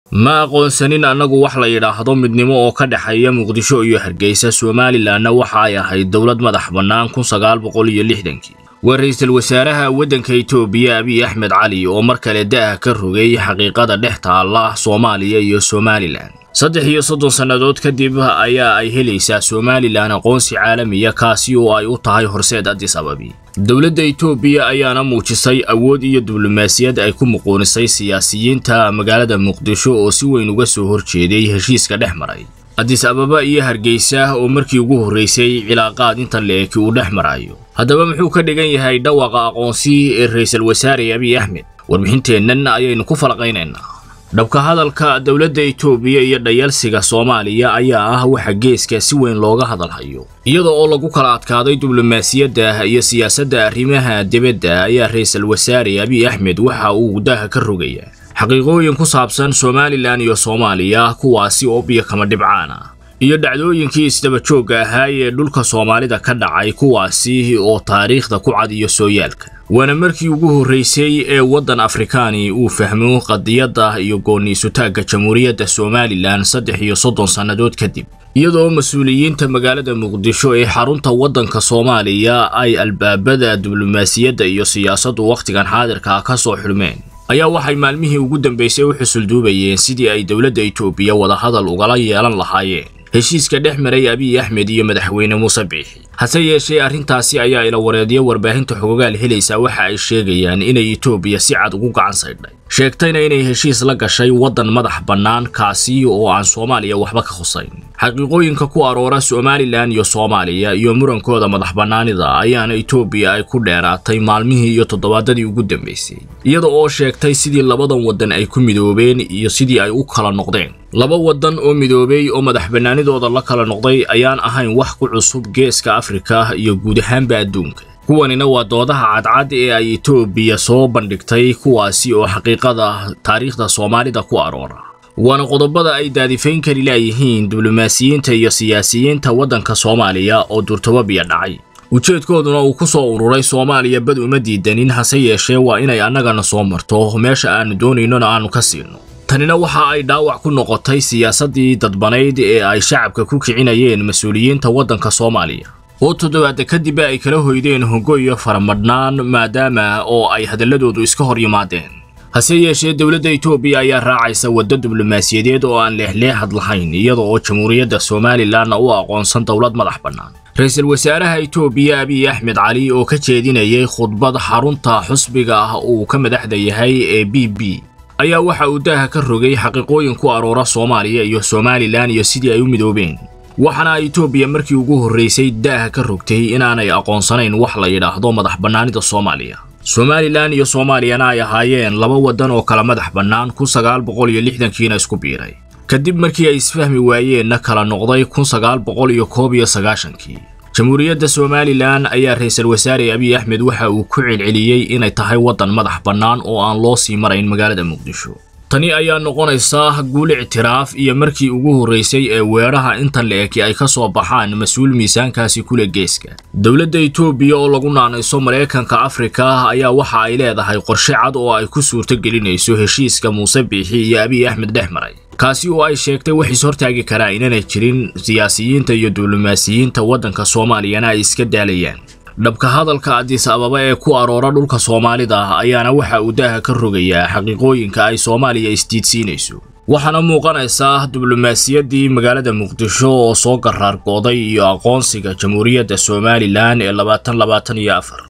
ma aqoonsanin annagu wax la yidhaahdo midnimo oo ka dhexeeya muqdisho iyo hargeysa somalilanna waxa ay ahayd dowlad madax bannaan kun sagaal boqol iyo lixdankii waa ra-iisul wasaaraha waddanka itoobiya abiy axmed cali oo mar kale da'ah ka rogay xaqiiqada dhex taalla soomaaliya iyo somalilan saddex iyo soddon sannadood kadib ayaa ay helaysaa somalilan aqoonsi caalamiya kaasi oo ay u tahay horseed addis ababi dowladda itoobiya ayaana muujisay awood iyo diblomaasiyad ay ku muquunisay siyaasiyiinta magaalada muqdisho oo si weyn uga soo horjeeday heshiiska dhex maray addis ababa iyo hargeysa oo markii ugu horraysay cilaaqaad inta leeki uu dhex marayo haddaba muxuu ka dhigan yahay dhawaqa aqoonsi ee ra-iisul wasaare abiy axmed warbixinteennan ayaynu ku falaqaynaynaa dhabka hadalka dowladda itoobiya iyo dhayalsiga soomaaliya ayaa ah waxa geeska si weyn looga hadalhayo iyada oo lagu kala adkaaday diblomaasiyadda iyo siyaasadda arrimaha dibadda ayaa ra-iisul wasaare abiy axmed waxa uu daha ka rogayaa xaqiiqooyin ku saabsan somalilan iyo soomaaliya kuwaasi oo biyo kama dhibcaan ah iyo dhacdooyinkii isdabajoogga ahaa ee dhulka soomaalida ka dhacay kuwaasi oo taariikhda ku cad iyo sooyaalka waana markii ugu horraysay ee waddan afrikaani uu fahmo qadiyadda iyo gooniisutaagga jamhuuriyadda somalilan saddex iyo soddon sannadood kadib iyadoo mas-uuliyiinta magaalada muqdisho ee xarunta waddanka soomaaliya ay albaabada diblomaasiyadda iyo siyaasaddu wakhtigan xaadirka ka soo xidhmeen ayaa waxay maalmihii ugu dambaysay u xusulduubayeen sidii ay dowladda itoobiya wadahadal ugala yeelan lahaayeen heshiiska dhex maray abiy axmed iyo madaxweyne muuse biixi hase yeeshee arrintaasi ayaa ila wareedyo warbaahinta xogogaal helaysaa waxa ay sheegayaan inay itoobiya si cad ugu gacan saydhay sheegtayna inay heshiis la gashay waddan madax bannaan kaasi oo aan soomaaliya waxba ka khusayn xaqiiqooyinka ku aroora somalilan iyo soomaaliya iyo murankooda madax bannaanida ayaana itoobiya ay ku dheeraatay maalmihii iyo toddobaadadii ugu dambaysay iyada oo sheegtay sidii labadan waddan ay ku midoobeen iyo sidii ay u kala noqdeen laba waddan oo midoobay oo madax bannaanidooda la kala noqday ayaan ahayn wax ku cusub geeska afrika iyo guud ahaanba adduunka kuwanina waa doodaha cadcad ee ay itoobiya soo bandhigtay kuwaasi oo xaqiiqada taariikhda soomaalida ku aroora waana qodobada ay daadifayn kari laayihiin diblomaasiyiinta iyo siyaasiyiinta waddanka soomaaliya oo durtababiya dhacay ujeedkooduna uu ku soo ururay soomaaliya bad uma diidanin hase yeeshee waa inay annagana soo marto meesha aannu doonaynona aannu ka siino tanina waxa ay dhaawac ku noqotay siyaasaddii dadbanayd ee ay shacabka ku kicinayeen mas-uuliyiinta waddanka soomaaliya oo toddobaadda kadibba ay kala hoydeen hogo iyo faramadhnaan maadaama oo ay hadalladoodu iska hor yimaadeen hase yeeshee dowladda itoobiya ayaa raacaysa waddo diblomaasiyadeed oo aan leexleexad lahayn iyada oo jamhuuriyadda somalilanna u aqoonsan dowlad madax bannaan ra-iisul wasaaraha itoobiya abiy axmed cali oo ka jeedinayay khudbad xarunta xusbiga ah uu ka madaxda yahay ee b b ayaa waxa uu daaha ka rogay xaqiiqooyin ku aroora soomaaliya iyo somalilan iyo sidii ay u midoobeen waxaana itoobiya markii ugu horraysay daaha ka rogtay inaanay aqoonsanayn wax la yidhaahdo madax bannaanida soomaaliya somalilan iyo soomaaliyana ay ahaayeen laba waddan oo kala madax bannaan kun sagaal boqol iyo lixdankiina isku biiray kadib markii ay isfahmi waayeenna kala noqday kun sagaal boqol iyo koob iyo sagaashankii jamhuuriyadda somalilan ayaa ra-iisul wasaare abiy axmed waxa uu ku celceliyey inay tahay waddan madax bannaan oo aan loo sii marayn magaalada muqdisho tani ayaa noqonaysa guul ictiraaf iyo markii ugu horraysay ee weeraha inta la-eki ay ka soo baxaan mas-uul miisaankaasi kule geeska dowladda itoobiya oo lagu naanayso maraykanka afrika ayaa waxa ay leedahay qorshe cad oo ay ku suurto gelinayso heshiiska muuse biixi iyo abiy axmed dhex maray kaasi oo ay sheegtay wax is hortaagi karaa inanay jirin siyaasiyiinta iyo diblomaasiyiinta waddanka soomaaliyana ay iska daalayaan dhabka hadalka addis ababa ee ku aroora dhulka soomaalida ayaana waxa uu daaha ka rogayaa xaqiiqooyinka ay soomaaliya isdiidsiinayso waxaana muuqanaysaa diblomaasiyaddii magaalada muqdisho oo soo garaar gooday iyo aqoonsiga jamhuuriyadda somalilan ee labaatan labaatan iyo afar